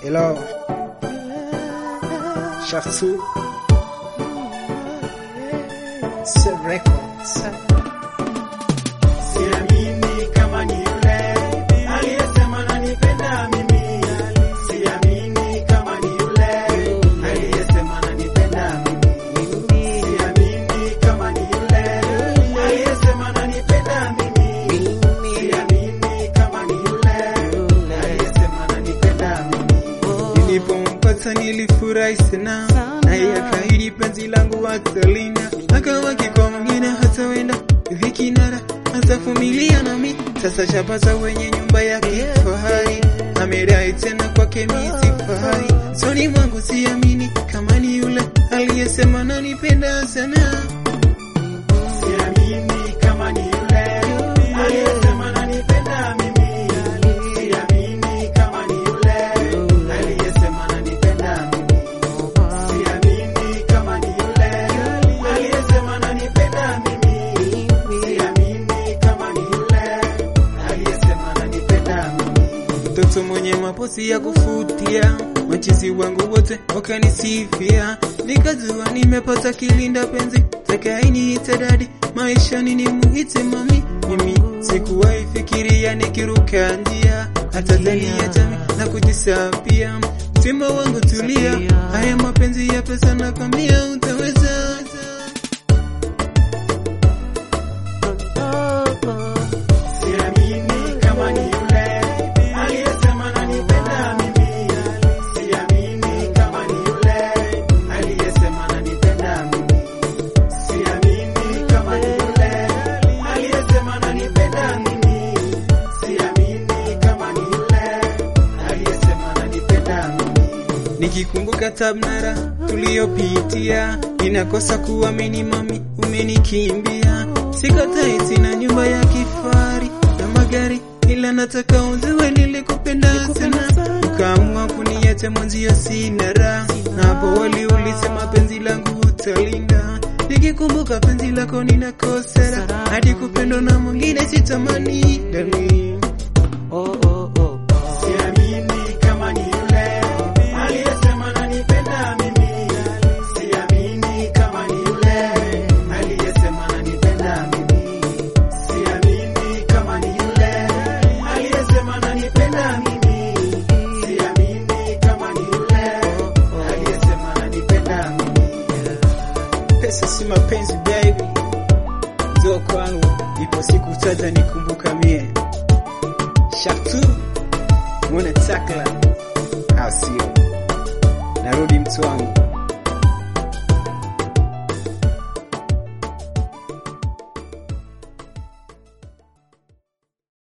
Hello. Shaftu. Set Records. Siamini kama ni yule aliyesema nanipenda mimi. Siamini kama ni yule aliyesema nanipenda mimi. Siamini kama ni yule aliyesema nanipenda mimi. Siamini kama ni yule aliyesema nanipenda mimi. Nilipompata nilifurahi sana, naye akaahidi penzi langu atalinda, akawa kiko mwingine hatawenda hivi kinara atavumilia nami. Sasa shapata wenye nyumba ya kifahari, amedai tena kwake mi sifai. Soni mwangu siamini kama ni yule aliyesema nanipenda sana. Siamini kama ni yule aliyesema nanipenda mimi. Siamini kama ni yule aliyesema nanipenda mimi. Siamini kama ni yule aliyesema nanipenda mimi. Siamini kama ni yule aliyesema nanipenda mimi. mtoto mwenye mapozi ya kufutia, machizi wangu wote wakanisifia, nikajua nimepata kilinda penzi, takainiite dadi, maishani ni muhite mami. Mimi sikuwahi fikiria nikiruka njia, hata ndani ya jamii na kujisapia. Mtima wangu tulia, haya mapenzi ya pesa na kwambia utaweza. Siamini kama ni yule aliyesema nanipenda mimi. Siamini kama ni yule aliyesema nanipenda mimi. Siamini kama ni yule aliyesema nanipenda mimi. Siamini kama ni yule aliyesema nanipenda mimi. Nikikumbuka tabnara tuliyopitia, ninakosa kuamini mami, umenikimbia. Sikatai tena nyumba ya kifahari na magari, ila nataka uziwe nilikupenda sana. Ukaamua kuniacha mwenzio, sina raha, na hapo wali ulisema penzi langu utalinda. Nikikumbuka penzi lako ninakosa raha, hadi kupendwa na mwingine sitamani, darling. Siamini kama ni yule aliyesema nanipenda mimi. Siamini kama ni yule aliyesema nanipenda mimi. Siamini kama ni yule aliyesema nanipenda mimi. Siamini kama ni yule aliyesema nanipenda mimi. Pesa si mapenzi baby. Njoo kwangu, ipo siku tata nikumbuka mie. Shaftu. Mwone takla. Au sio? Narudi mtu wangu.